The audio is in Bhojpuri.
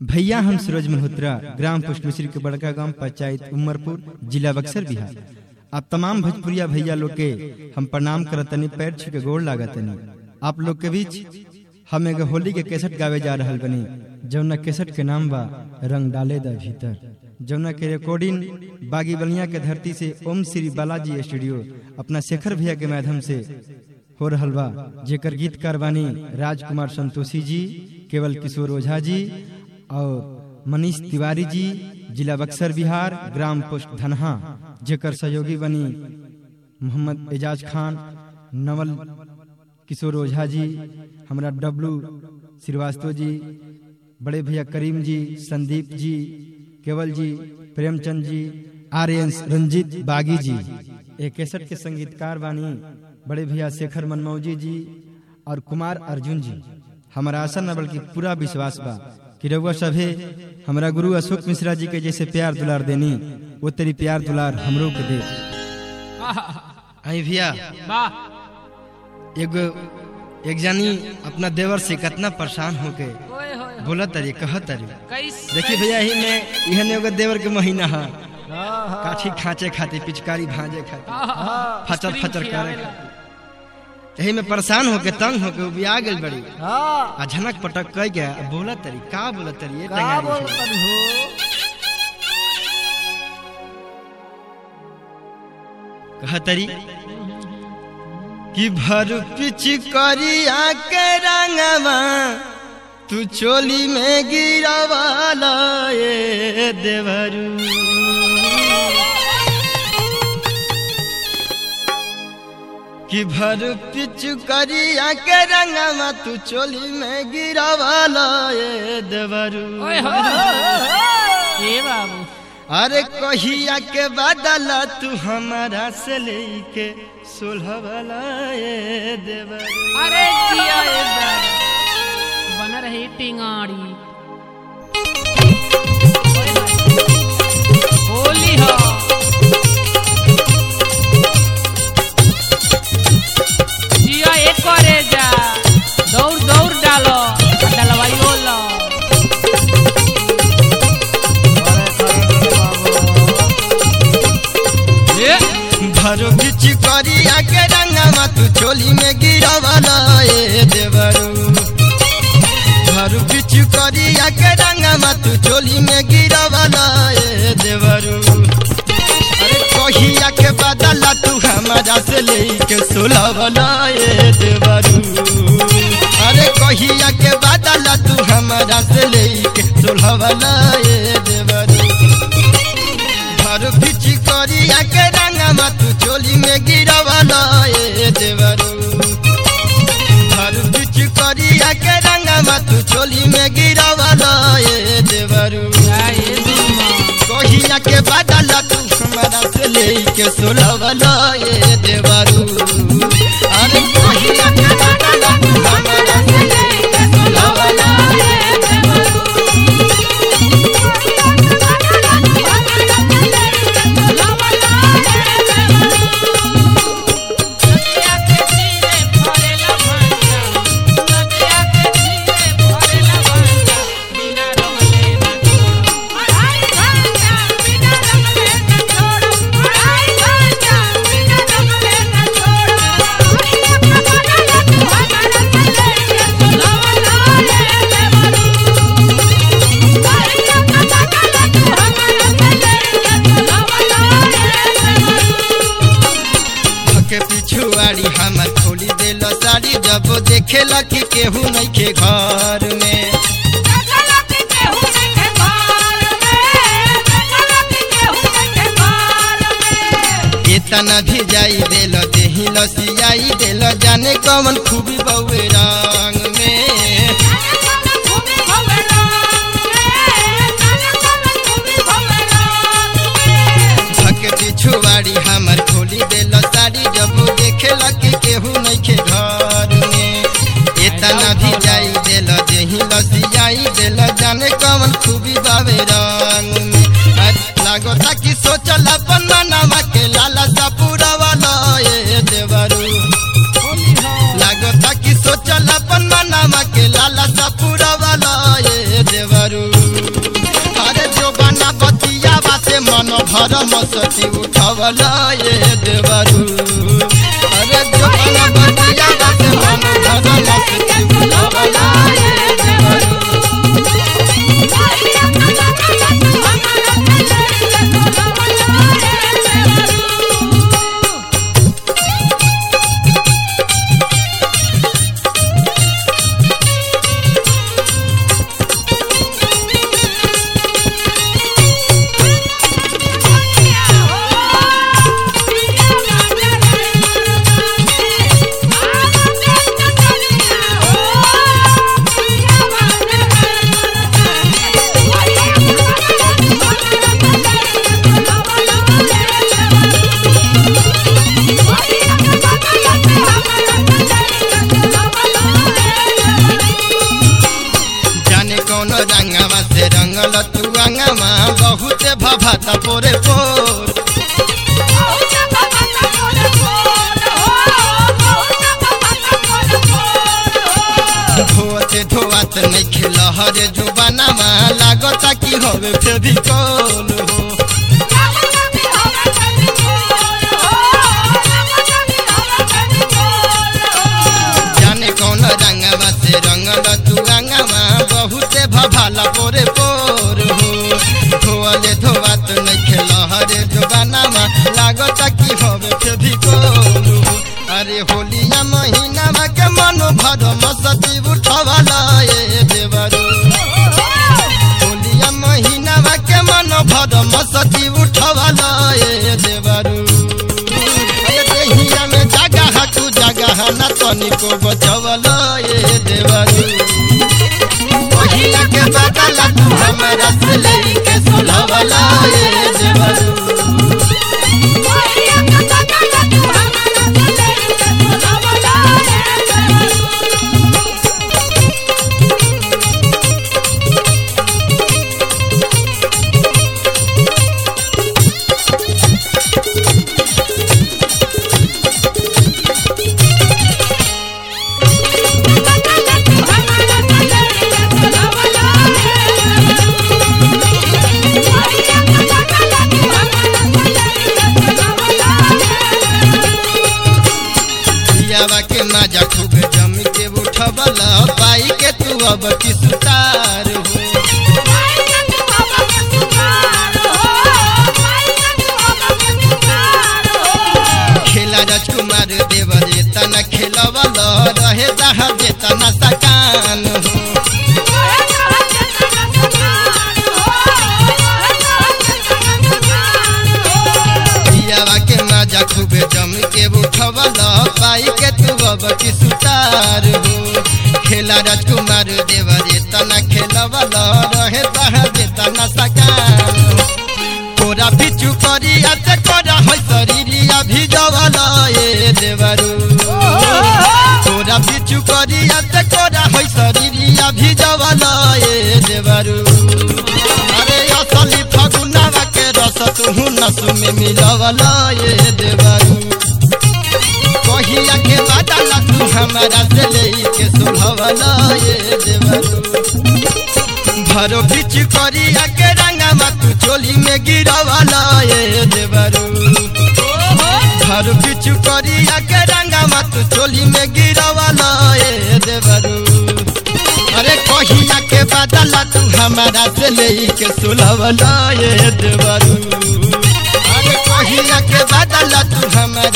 भैया हम सूरज मल्होत्रा ग्राम पोस्ट मिश्री के बड़का गांव पंचायत उमरपुर जिला बक्सर बिहार आप तमाम भोजपुरिया भैया लोग के हम प्रणाम करतनी पैर छू के गोड़ लागतनी आप लोग के बीच हम एगो होली के केसट गावे जा रहल बनी जौना केसट के नाम बा रंग डाले द भीतर जौना के रिकॉर्डिंग बागी बलिया के धरती से ओम श्री बालाजी स्टूडियो अपना शेखर भैया के माध्यम से हो रहल बा जेकर गीतकार बानी राजकुमार संतोषी जी केवल किशोर ओझा जी और मनीष तिवारी जी जिला बक्सर बिहार ग्राम पोस्ट धनहा जेकर सहयोगी बनी मोहम्मद एजाज खान नवल किशोर ओझा जी हमरा डब्लू श्रीवास्तव जी बड़े भैया करीम जी संदीप जी केवल जी प्रेमचंद जी आर्यन रंजीत बागी जी एक केसट के संगीतकार बानी बड़े भैया शेखर मनमौजी जी और कुमार अर्जुन जी हमारा आशा न बल्कि पूरा विश्वास बा कि रउआ सभे हमरा गुरु अशोक मिश्रा जी के जैसे प्यार दुलार देनी वो तेरी प्यार दुलार हमरो के दे आई भैया वाह एगो एक जानी अपना देवर से कितना परेशान हो के ओए होए बोला तरी कह तरी कैसे देखी भैया ही में इहन एगो देवर के महीना है काठी खाचे खाती पिचकारी भांजे खाती फचर फचर करे खाती यही में परेशान होके तंग होके उबिया गेल बड़ी आ झनक पटक कह गया आ बोला तरी का बोला तरी ये टंगारी से। कह तरी कि भर पिच करिया के रंगवा तू चोली में गिरावाला ये देवरू कि भर पिचु करिया के रंगवा तू चोली में गिरावाला ये देवरू ओए होए ए बाबू अरे कहिया के बदला तू हमारा से लेके सोलह वाला ये देवरू अरे जिया ए बाबू बन रही टिंगाड़ी ओए होए। होली हो जिया एक करे जा दौड़ दौड़ डालो डलवाइयो लो ए भरो बिच करिया के रंगवा तू चोली में गिरावाला ये देवरू भरो बिच करिया के रंगवा तू चोली में गिरावाला ये देवरू अरे कहिया के बदला तू हमारा से लेके सोलह वाला ये देवरू अरे कहिया के बदला तू हमारा से लेके सोलह वाला ये देवरू घर पिच करिया के रंगवा तू चोली में गिरावाला ये देवरू घर पिच करिया के रंगवा तू चोली में गिरावाला ये देवरू जाए दुमा कहिया के बदला तू हमारा से लेके सोलहवाला ये देवरू अरे कहिया के बदला तू हमारा से लेके सोलहवाला ये के पिछुआड़ी हमर खोली देलो साड़ी जब देखेला कि केहू नहीं के घर में इतना भी जाई देलो देही लसियाई देलो जाने कौन खूबी बउए रंग में भके पिछुआड़ी हमर खोली देलो साड़ी जब देखेला कि केहू नहीं के घर में इतना भी जाई देलो देही लसियाई देलो जाने कौन खूबी बावे रंग में आज लागो था कि सोचल अपन मनवा के लाला सा पूरा वाला ये देवरू लागो था कि सोचल अपन मनवा के लाला सा पूरा वाला ये देवरू भरम सती उठवला ये देवरू अरे जोबन बटिया से मन भरम सती उठवला ये देवरू जाने कौन रंगवा से रंगल तू अंगवा बहुत भभाता पोरे पोर धोते धोआत नहीं खेल हरे जुबानामा लागता कि होवे फेविकोल हो जाने कौन रंगवा से रंगल तू रंगवा बहुते भभाला पोरे पोर हो धोअले धोआत नहीं खेल हरे जुबानामा लागता कि होवे फेविकोल हो अरे होलिया महीना के मनो भर मसती उठवाला ये देवरू होलिया महीना के मन भर मसती उठवाला ये देवरू अरे देहिया में जगह तू जगह न तनिको बचवला ये देवरू पहिला के बदला तू हमरा से लेके सुलवला ये देवरू पियावा के माजा खूब जम के उठवला पाई के तू अब की सुतार हो खेला राजकुमार देवर तना खेलवल रहे जहाँ जेतना सकान हो पियावा के माजा खूब जम के उठवल पाई के तू अब की सुतार हो खेला राजकुमार देवर तना खेलवल रहे जहाँ जेतना सकान हो तोरा बिचु करिया ते करा है शरीरिया भिजवला ये देवरू तोरा बिचु करिया ते करा है शरीरिया भिजवला ये देवरू अरे असली फगुनावा के रस तुहु नसु में मिलवला ये देवरू कहिया के बादला तू हमारा से लेके सुभवला ये देवरू भरो बिच करिया के रंगमा तू चोली में गिरवाला ये देवरू भरो बिच करिया के रंगमा तू चोली में गिरवाला ये देवरू अरे कहिया के बदला तू हमारा से लेके सुलवला ये देवरू अरे कहिया के बदला तू हमारा